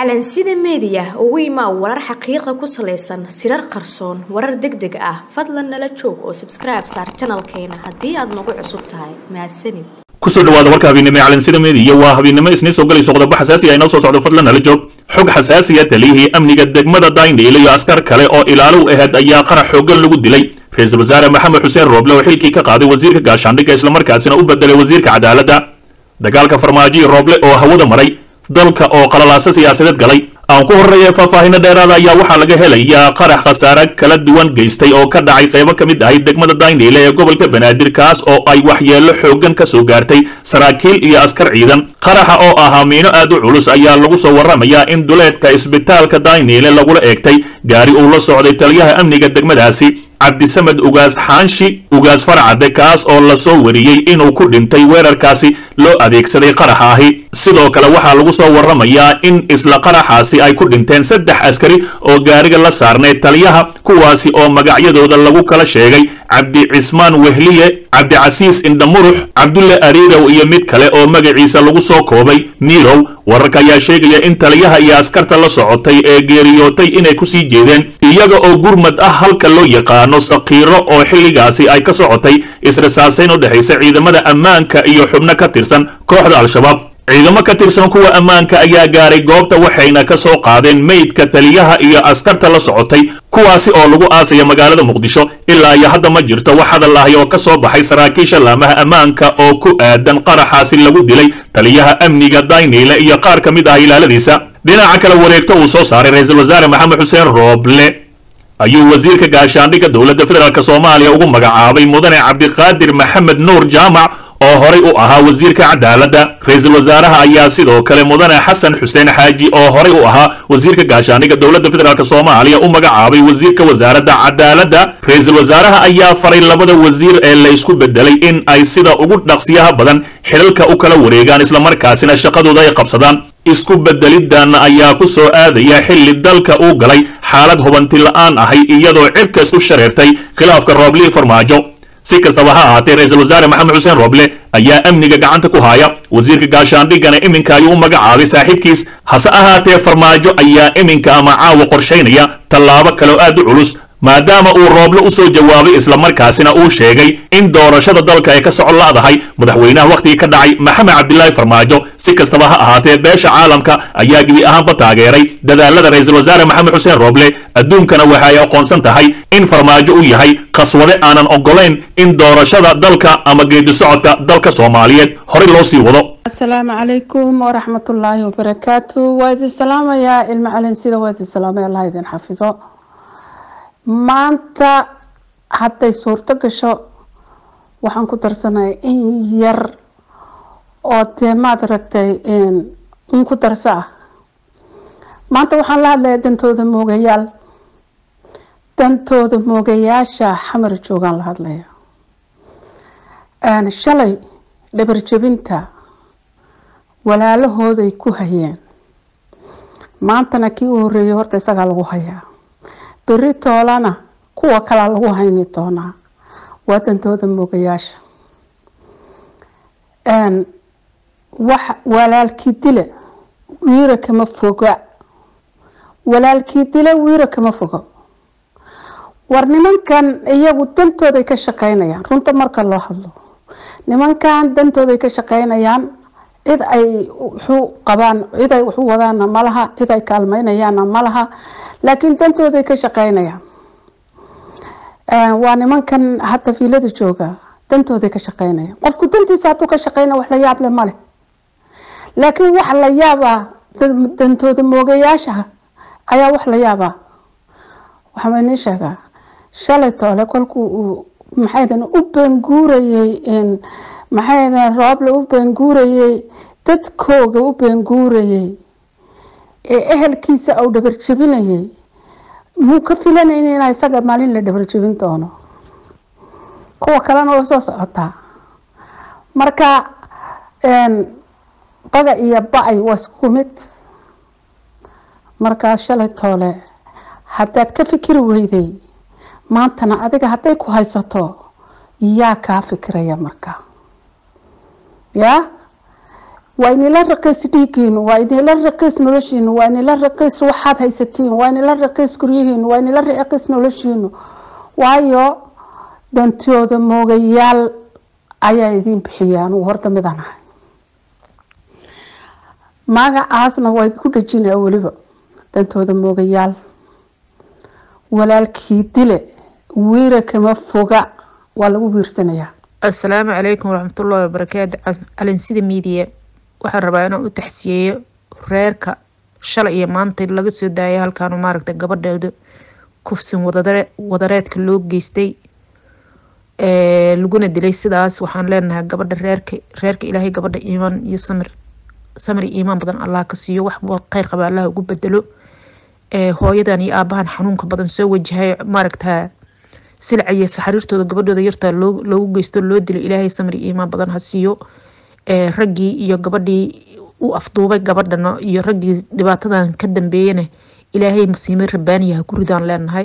calansida meediya ugu imaa warar xaqiiqa ku salaysan sirar qarsoon warar deg deg ah fadlan nala joog oo sabskribe saar janalkeena haddii aad nagu cusub tahay mahadsanid kusoo dhawaada warka habeennimo ee calansida meediya waa habeennimo isniin soo galayso qodobo xasaasi ah inoo soo socdo fadlan nala joog xog xasaasiya taliyihii amniga degmada daynhiil iyo askar kale oo ilaalow aheyd ayaa qarax xooggan lagu dilay ra-iisul wasaare maxamed xuseen rooble oo xilkii ka qaaday wasiirka gaashaandhigga islamarkaasina u bedelay wasiirka cadaaladda dagaalka farmaajo rooble oo hawada maray dalka oo qalalaaso siyaasadeed galay aan ku horreeya faahfaahinno dheeraada ayaa waxaa laga helayaa qarax khasaare kala duwan geystay oo ka dhacay qaybo ka mid ahayd degmada daynhiile ee gobolka banaadir kaas oo ay waxyeello xooggan ka soo gaartay saraakiil iyo askar ciidan qaraxa oo ahaa miino aad u culus ayaa lagu soo warramayaa in duleedka isbitaalka daynhiile lagula eegtay gaari uu la socday taliyaha amniga degmadaasi cabdisamed ugaas xaanshi ugaas farcade kaas oo lasoo wariyey inuu ku dhintay weerarkaasi loo adeegsaday qaraxa ahi sidoo kale waxaa lagu soo warramayaa in isla qaraxaasi ay ku dhinteen saddex askari oo gaariga la saarnay taliyaha kuwaasi oo magacyadooda lagu kala sheegay cabdi cismaan wehliye cabdicasiis indhamurux cabdulle ariirow iyo mid kale oo magaciisa lagu soo koobay miirow wararka ayaa sheegaya in taliyaha iyo askarta la socotay ee geeriyootay inay kusii jeedeen iyaga oo gurmad ah halka loo yaqaano sakiiro oo xilligaasi ay ka socotay israsaasayn u dhexaysa ciidamada ammaanka iyo xubno ka tirsan kooxda al-shabaab ciidamo ka tirsan kuwa ammaanka ayaa gaaray goobta waxayna ka soo qaadeen meydka taliyaha iyo askarta la socotay kuwaasi oo lagu aasaya magaalada muqdisho ilaa iyo hadda ma jirto wax hadal ahi oo ka soo baxay saraakiisha laamaha ammaanka oo ku aadan qaraxaasi lagu dilay taliyaha amniga daynhiile iyo qaar ka mid ah ilaaladiisa dhinaca kale wareegto uu soo saaray ra-iisul wasaare maxamed xuseen rooble ayuu wasiirka gaashaandhigga dowladda federaalk soomaaliya ugu magacaabay mudane cabdiqaadir maxamed nuur jaamac oo horay u ahaa wasiirka cadaaladda ra-iisul wasaaraha ayaa sidoo kale mudane xasan xuseen xaaji oo horay u ahaa wasiirka gaashaandhigga dowladda federaalk soomaaliya u magacaabay wasiirka wasaaradda cadaaladda ra-iisul wasaaraha ayaa faray labada wasiir ee la isku bedelay in ay sida ugu dhaqsiyaha badan xilalka u kala wareegaan islamarkaasina shaqadooda ay qabsadaan isku bedelidan ayaa ku soo aadaya xilli dalka uu galay xaalad hubanti la-aan ahay iyadoo cirkas u shareertay khilaafka rooblii farmaajo si kastaba ha ahaatee ra-iisul wasaare maxamed xuseen rooble ayaa amniga gacanta ku haya wasiirka gaashaandhiggana iminka ayuu u magacaabay saaxiibkiis hase ahaatee farmaajo ayaa iminka ama caawa qorshaynaya tallaabo kaleo aad u culus maadaama uu rooble u soo jawaabay islamarkaasina uu sheegay in doorashada dalka ay ka socon la'dahay madaxweynaha wakhtigii ka dhacay maxamed cabdilaahi farmaajo si kastaba ha ahaatee beesha caalamka ayaa gebi ahaanba taageeray dadaalada ra-iisul wasaare maxamed xuseen rooble adduunkana waxa ay aqoonsan tahay in farmaajo uu yahay khaswade aanan ogolayn in doorashada dalka ama geedi socodka dalka soomaaliyeed horey loo sii wado asalaamu calaykum waraxmatullaahi wabarakaatu waa idin salaamayaa ilmo calinsida waa idin salaamay allah idin xafido maanta hadday suurto gasho waxaan ku darsanaya in yar oo dee maad aragtay in ku darso ah maanta waxaan la hadlayaa dantooda moogayaal dantooda moogayaasha xamar joogaan la hadlaya shalay dhabarjebinta walaalahooday ku hayeen maantana kii u horeeyay horta isagaa lagu hayaa beri toolana kuwa kalaa lagu hayni doonaa waa dantooda moogayaasha wax walaalkii dile wiira kama foga walaalkii dile wiira kama fogo war nimankan iyagu dantooday ka shaqeynayaan runta marka loo hadlo nimankan dantooday ka shaqeynayaan cid ay wuxuu qabaan cid ay waxu wadaana malaha cid ay kaalmeynayaana malaha laakiin dantooday ka shaqeynayaan waa nimankan hadda fiilada jooga dantooday ka shaqeynayaan qofku dantiisa hadduu ka shaqeyna wax la yaab le male laakiin wax la yaabaa dantooda moogayaasha ayaa wax la yaabaa waxaa inii sheegaa shalay toole kolkuu uu maxaydan u beenguurayey maxaydan rooble u beenguurayey dadkooga u beenguurayey ee ehelkiisa uu dhabarjebinayay muu ka filanayna inaa isaga maalin la dhabarjebin doono kuwa kalena way soo socotaa marka baga iyo ba-ay waa isku mid markaa shalay toole haddaad ka fikiri weyday maantana adiga hadday ku haysato yaa kaa fikiraya marka yaa waa inila raqiis dhiigiinu waa inila raqiis noloshiinu waa inila raqiis waxaad haysatiin waa inila raqiis guryihiinu waa inila raqiis noloshiinu waayo dantooda moogayaal ayaa idiin bixiyaan uu horta midaan ahay magacaasna waa idinku dhejinaa weliba dantooda moogayaal walaalkii dile wiira kama foga waa lagu wiirsanayaa asalaamu calaykum waraxmatullaahi wabarakaatu calinsida miidiya waxaan rabaa inaan u taxsiyeeyo reerka shalay iyo maanta laga soo daayay halkaanu maaragta gabadheeda kufsin wadareedka loo geystay laguna dilay sidaas waxaan leenahay gabadha reerka reerka ilaahay gabadha iimaan iyo samir samir iyo iimaan badan allah ka siiyo wax kheyr qaba allah ugu bedelo hooyadan iyo aabahan xanuunka badan soo wajahay maaragta silca iyo saxariirtooda gabadhooda yartaa loogu geysto loo dilay ilaahay samir iyo iimaan badan ha siiyo raggii iyo gabadhii u afduubay gabadhana iyo raggii dhibaatadan ka dambeeyana ilaahay masiime rabaaniya ha ku ridaan leenahay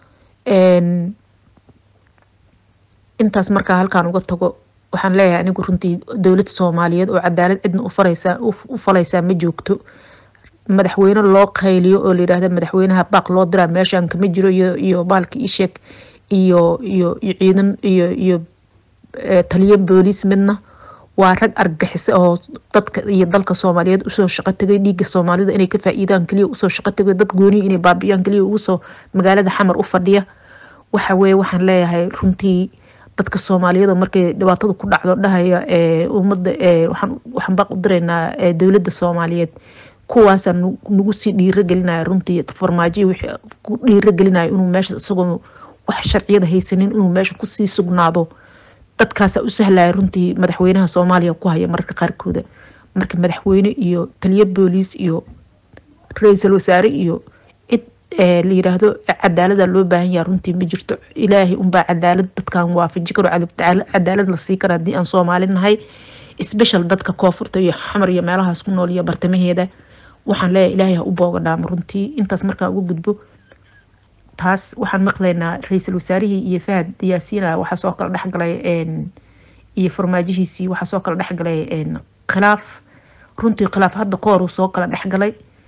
intaas markaa halkaan uga tago waxaan leeyahay anigu runtii dowlad soomaaliyeed oo cadaalad cidna ufaraysaa u falaysaa ma joogto madaxweyne loo qayliyo oo layidhaahda madaxweynaha baaq loo diraa meeshaan kama jiro iyo iyo baalka isheeg iyo iyo iyo ciidan iyo iyo taliyo booliis midna waa rag argagixisa oo dadka iyo dalka soomaaliyeed usoo shaqo tagay dhiigga soomaalida inay ka faa-iidaan kaliya usoo shaqo tagay dad gooniya inay baabiyaan kaliya ugusoo magaalada xamar u fadhiya waxa weye waxaan leeyahay runtii dadka soomaaliyada markay dhibaatada ku dhacdo dhahaya ummadda waxaan baaq u diraynaa dowladda soomaaliyeed kuwaasaa nagu sii dhiiragelinaya runtii farmaajoyi wixii ku dhiiragelinaya inuu meesha isagoo wax sharciyada haysanin inuu meesha kusii sugnaado dadkaasaa u sahlaya runtii madaxweynaha soomaaliya ku haya mararka qaarkooda marka madaxweyne iyo taliyo booliis iyo ra-iisul wasaare iyo cid la yiraahdo cadaalada loo baahan yaha runtii ma jirto ilaahay unbaa cadaalad dadkan waafaji karo cadaalad la sii kara haddii aan soomaali nahay special dadka koonfurta iyo xamar iyo meelahaas ku nool iyo bartamaheeda waxaan leeyahay ilaahay ha u boogadhaamo runtii intaas markaa uga gudbo taas waxaan maqlaynaa ra-iisul wasaarihii iyo fahad yaasiina waxaa soo kala dhexgalay iyo farmaajihiisii waxaa soo kala dhexgalay khilaaf runtii khilaaf hadda ka hor uu soo kala dhexgalay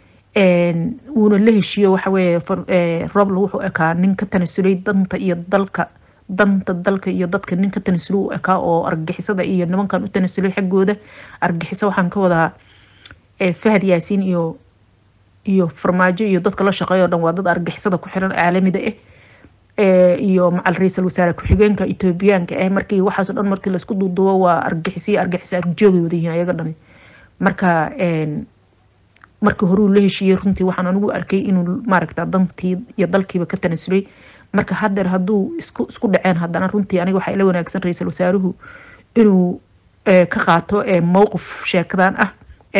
wuuna la heshiiyo waxaweye roble wuxuu ekaa nin ka tanasulay danta iyo dalka danta dalka iyo dadka nin ka tanasulo u ekaa oo argagixisada iyo nimankan u tanasulay xaggooda argagixiso waxaan ka wadaa fahad yaasiin iyo iyo farmaajo iyo dadka la shaqeeya o dhan waa dad argixisada ku xiran caalamida ah iyo macal ra-iisul wasaare ku-xigeenka etoobiyaanka ah markii waxaaso dhan markii laisku duuduubo waa argixisiyo argixisa arjoogay wadayihiin ayaga dhan marka markii horuu la heshiiyey runtii waxaan anigu arkay inuu maaragta dantii iyo dalkiiba ka tanasulay marka hadeer hadduu isku isku dhaceen haddana runtii aniga waxaa ila wanaagsan ra-iisul wasaaruhu inuu ka qaato mowqif sheekadan ah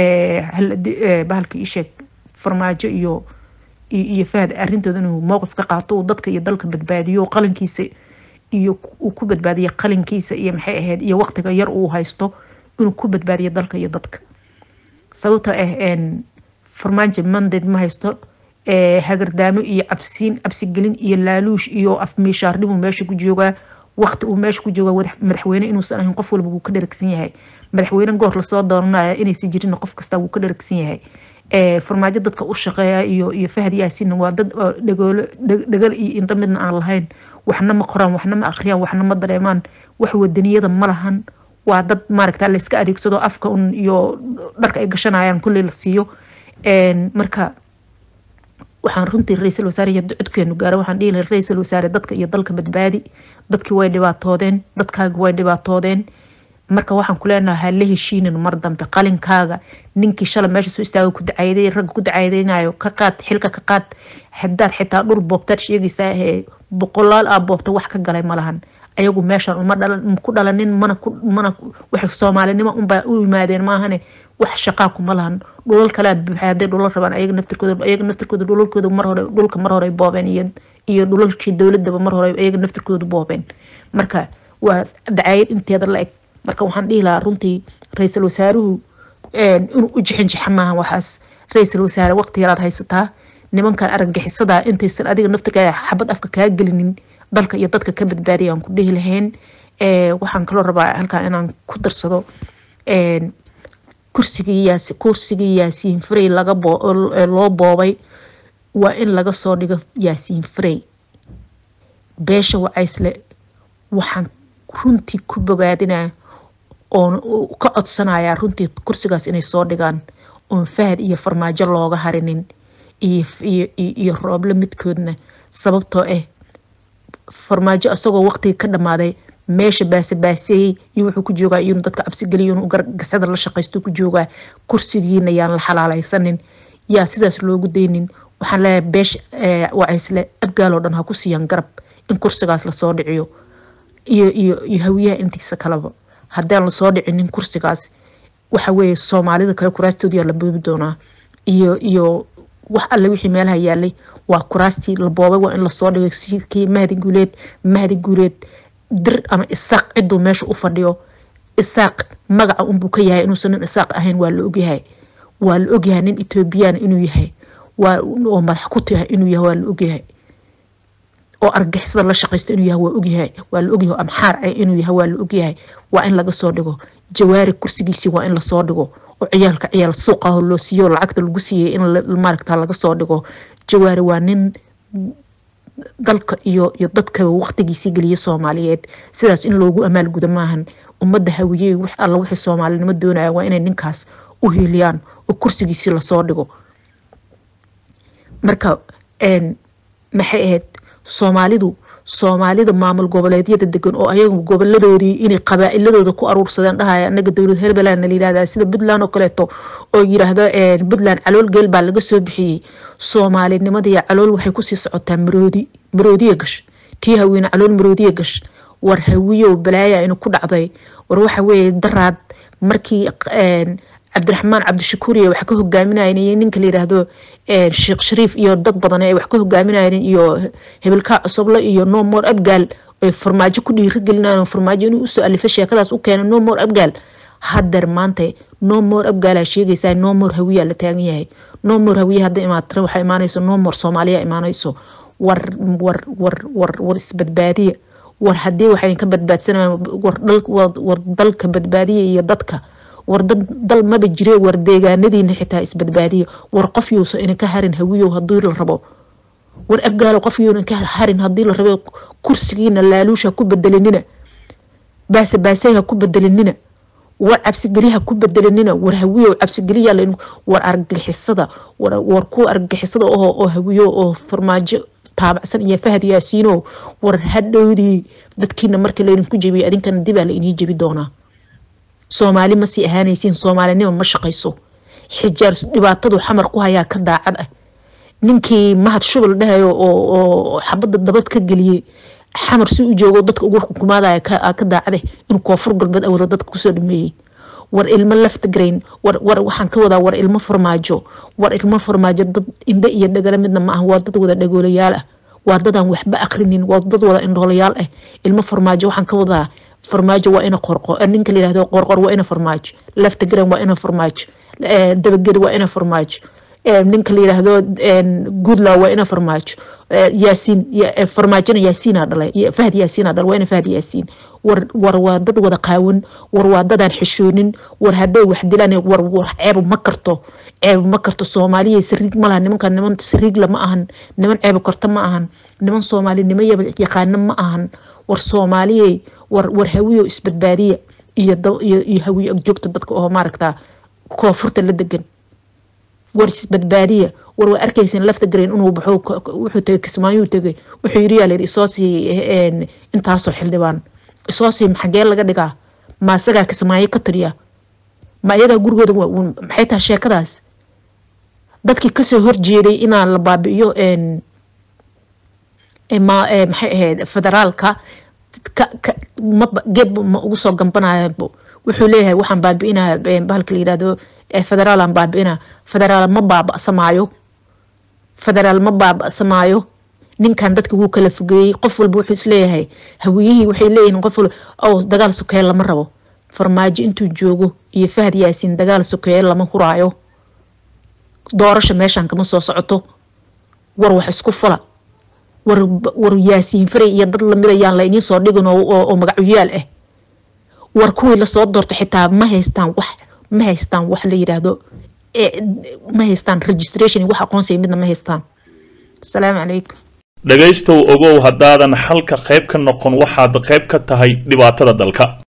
bahalka isheeg farmaajo iyo iyo fahad arintooda inuu mowqif ka qaato uu dadka iyo dalka badbaadiyo qalinkiisa iyo uu ku badbaadiyo qalinkiisa iyo maxay ahayd iyo waqtiga yar uu haysto inuu ku badbaadiyo dalka iyo dadka sababta ah farmaajo mandate ma haysto hagardaamo iyo cabsiin cabsigelin iyo laaluush iyo afmiishaarnimuu meesha ku joogaa waqti uu meesha ku joogaa madaxweyne inuusan ahayn qof walba wuu ka dharagsan yahay madaxweyne goor lasoo dooranaya inaysan jirin qof kasta wuu ka dharagsan yahay farmaajo dadka u shaqeeya iyo iyo fahad yaasinna waa dad dhagoolo dhagal iyo indho midna aan lahayn waxna ma qoraan waxna ma akhriyaan waxna ma dareemaan wax wadaniyada ma lahan waa dad maaragta la iska adeegsado afka un iyo dharka ay gashanayaan kulley la siiyo marka waxaan runtii ra-iisul wasaare iyo codkeenu gaaro waxaan dhihi lahay ra-iisul wasaare dadka iyo dalka badbaadi dadkii way dhibaatoodeen dadkaaga way dhibaatoodeen marka waxaan ku leenahay ha la heshiinin mar dambe qalinkaaga ninkii shalay meesha soo istaaga ku dacayday ragga ku dacaydaynayo ka qaad xilka ka qaad hadaad xitaa dhul boobtaad sheegaysaa ee boqolaal aa boobta wax ka galay ma lahan ayagu meeshan uma dhalan ku dhalanin mana ku mana wax soomaalinimo unbaa u yimaadeen maahane wax shaqaa kuma lahan dhulal kalea buuxa hadday dhulal rabaan ayaga naftirkooda ayaga naftirkooda dhulalkooda mar hore dhulka mar hore boobeen iyo iyo dhulalkii dowladaba mar hore ayaga naftirkooda boobeen marka waa dacayad inteeda la eg marka waxaan dhihi lahaa runtii ra-iisul wasaaruhu inuu u jixinjixa maaha waxaas ra-iisul wasaare waqti yaraad haysataa nimankan argagixisada intaysan adiga naftirkaa xabad afka kaa gelinin dalka iyo dadka ka badbaadiya aan ku dhihi lahayn waxaan kaloo rabaa halkan inaan ku darsado kursigii yaasi kursigii yaasiin frey laga boo loo boobay waa in laga soo dhigo yaasiin frey beesha wacaysle waxaan runtii ku bogaadinaya oon ka codsanayaa runtii kursigaas inay soo dhigaan oon fahad iyo farmaajo looga harinin iyo rooble midkoodna sababtoo ah farmaajo isagoo waqtigii ka dhammaaday meesha baasebaaseeyey iyo wuxuu ku joogaa iyonu dadka cabsigeliya inuu gasada la shaqaysto ku joogaa kursigiina yaan la xalaalaysanin yaa sidaas loogu daynin waxaan leeyahay beesha wacaysle abgaaloo dhan ha ku siiyaan garab in kursigaas lasoo dhiciyo iyo iyo iyo hawiyaha intiisa kaleba haddaan lasoo dhicinin kursigaas waxa weeye soomaalida kale kuraastoodiyaa la boobi doonaa iyo iyo wax alle wixii meelaha yaalay waa kuraastii la boobay waa in lasoo dhigay sikii mahdi guuleed mahdi guuleed dir ama isaaq ciduu meesha u fadhiyo isaaq magaca unbuu ka yahay inuusan nin isaaq ahayn waa la ogyahay waa la ogyahay nin ethoobiyaana inuu yahay waa oo madax ku tahay inuu yahay waa la ogyahay oo argixisada la shaqaysto inuu yahay waa ogyahay waa la ogyahay amxaar ah inuu yahay waa la ogyahay waa in laga soo dhigo jawaari kursigiisii waa in lasoo dhigo oo ciyaalka ciyaal suuqaho loo siiyo lacagta lagu siiyey in maaragta laga soo dhigo jawaari waa nin dalka iyo iyo dadka waqtigiisii geliya soomaaliyeed sidaas in loogu amaal gudo maahan ummadda hawiyey wax alla wixii soomaalinimo doonaya waa inay ninkaas u hiiliyaan oo kursigiisii lasoo dhigo marka maxay ahayd soomaalidu soomaalida maamul goboleedyada degan oo ayagu goboladoodii inay qabaa-iladooda ku aruursadeen dhahaya anaga dowlad herbeland la yidhahda sida puntland oo kaleeto oo yidhaahdo puntland calool geel baa laga soo bixiyey soomaalinimadiiyo calool waxay kusii socotaa maroodi maroodiya gash tii haweene calool maroodiya gash war hawiyow balaaya inu ku dhacday war waxa weeye daraad markii cabdiraxmaan cabdishakuuriya wax ka hogaaminayeen iyo ninka la yidhaahdo sheekh shariif iyo dad badan ay wax ka hogaaminayeen iyo hebelkaa cusuble iyo no more abgaal ay farmaajo ku dhiirigelinayan farmaajo inuu usoo alifay sheekadaas u keena no more abgaal hadeer maanta no more abgaalaa sheegaysaa no more hawiyaa la taagan yahay no more hawiya hadda imaatira waxaa imaanayso no more soomaaliya imaanayso war war war war war isbadbaadiya war haddii waxay ka badbaadsanayaan war dalka badbaadiya iyo dadka war dal maba jire war deegaanadiina xitaa isbadbaadiya war qof yuusa ina ka harin hawiyow hadii la rabo war abgaalo qof yuuna ka harin hadii la rabo kursigiina laaluusha ku bedelinina baase baaseyha ku bedelinina war cabsigeliha ku bedelinina war hawiyow cabsigeliya war argagixisada war kuwa argagixisada oo oo hawiyo oo farmaajo taabacsan iyo fahad yaasiino war hadhowdii dadkiina marka laydinku jebiyo adinkana dibaa la inii jebi doonaa soomaali ma sii ahaanaysiin soomaalinimo ma shaqayso xijaar dhibaatadu xamar ku hayaa ka daacad ah ninkii mahad shubal dhahayo oo xabadda dabad ka geliyey xamar si u joogo dadka ugu xukumaadaya ka daacade in koonfur galbeed awada dadka kusoo dhameeyey war ilmo laftagrayn war waxaan ka wadaa war ilmo farmaajo war ilmo farmaajo dad indhe iyo dhagala midna ma ah waa dad wada dhagoolayaal ah waa dadaan waxba akrinin waa dad wada indhoolayaal ah ilmo farmaajo waxaan ka wadaa farmaajo waa ina qorqo ninka la yihahdo qorqor waa ina farmaajo laftagrayn waa ina farmaajo dabaged waa ina farmaajo ninka la yidhaahdo goodlaw waa ina farmaajo yaasiin farmaajona yaasiina dhalay fahad yaasiina dhalay waa ina fahad yaasiin war war waa dad wada qaawan war waa dadaan xishoonin war hadday wax dilaan war war ceeb ma karto ceeb ma karto soomaaliya sariig ma laha nimankan niman sariigla ma ahan niman ceeb karta ma ahan niman soomaalinimo yaqaana ma ahan war soomaaliyey war war hawiyo isbadbaadiya iyo iyo iyo hawiyo agjoogta dadka oo maaragtaa koonfurta la degan war isbadbaadiya war waa arkaysan lafta garayn inuu baxo wuxuu tegay kismaayuu tegay wuxuu yiri yaa layidhi isoo sii intaasoo xildhibaan isoo sii maxagee laga dhigaa ma asagaa kismaayo ka tiriya ma iyagaa gurigooda maxay tahay sheekadaas dadkii kasoo horjeeday inaan la baabi'iyo maxay ahayd federaalka geed ma ugu soo gambanaya wuxuu leeyahay waxaan baabi'inaa bahalka la yidhahdo federaalaan baabi'ina federaal ma baaba'samaayo federaal ma baaba'samaayo ninkan dadka wuu kala fogeeyey qof walba wuxuu isleeyahay hawiyihii waxay leeyihiin qof walba ow dagaal sokeeye lama rabo farmaajo intuu joogo iyo fahad yaasiin dagaal sokeeye lama huraayo doorasha meeshan kama soo socoto war wax isku fula war war yaasiin faray iyo dad lamid ayaan la idiin soo dhigin oo magacyaal ah war kuwii lasoo doorto xitaa ma haystaan wax ma haystaan wax la yidhaahdo ma haystaan registration iyo wax aqoonsiga midna ma haystaan asalaamu calaykum dhegaystow ogow haddaadan xalka qayb ka noqon waxaad qayb ka tahay dhibaatada dalka